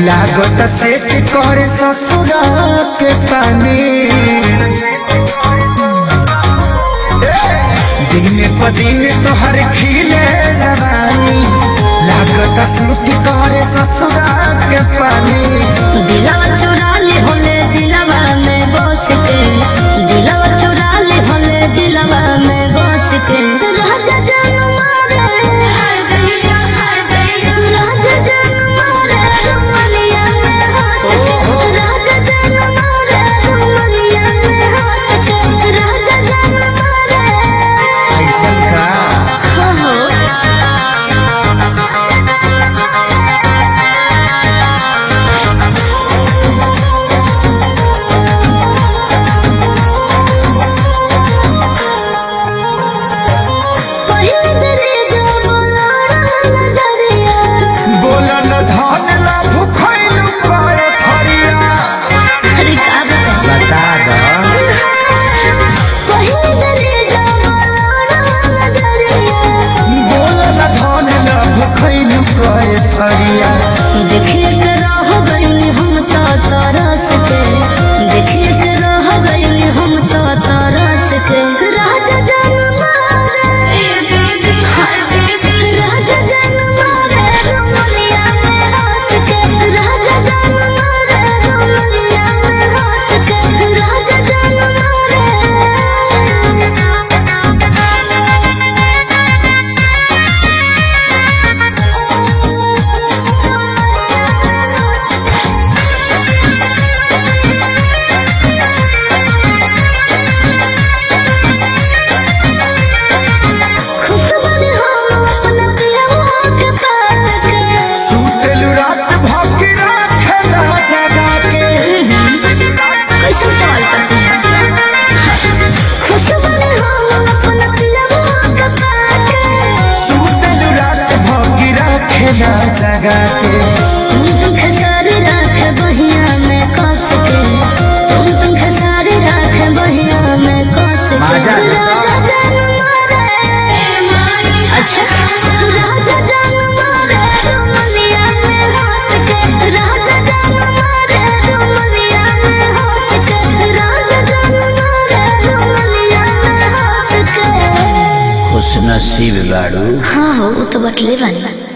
लागत सेट करे ससुरा के पानी दिन प दिन तोहर खिले जवानी लागत सूट करे ससुरा के पानी दिलवा चुरा ले होले दिलवा में बस के दिलवा चुरा ले होले दिलवा में बस के राजा जान मारे राजा जान मारे रुमलिया में हंस के राजा जान मारे रुमलिया में हंस के राजा जान मारे ऐसा का हो हो पहिल दरे जो बोलाना नजरिया बोलन धन ला भुखैलु करे थरिया अरे का बता बता द पहिल दरे जो बोलाना नजरिया बोलन धन ला भुखैलु करे थरिया देखिए के रह गइली हम तो तरस के देखिए के रह गइली हम तो तरस के राजा जान मारे राजा जान मारे रुमलिया में हंस के राजा जान मारे रुमलिया में हंस के राजा जान खुशबनी हम अपना पियवा के पाके सुतलु रात भौंकी राखेला जगा के कैसे सवाल करते हैं खुशबनी हम अपना पियवा के पाके सुतलु रात भौंकी राखेला जगा के तुम तुम खसारी राख बहिया में कस के तुम तुम खसारी राख बहिया में कस के माजा राजा जान मारे अच्छा राजा जान मारे रुमलिया में हंस के राजा जान मारे रुमलिया में हंस के राजा जान मारे रुमलिया में हंस के खुश नसीब बाड़ू हाँ हो वो तो बटले बनी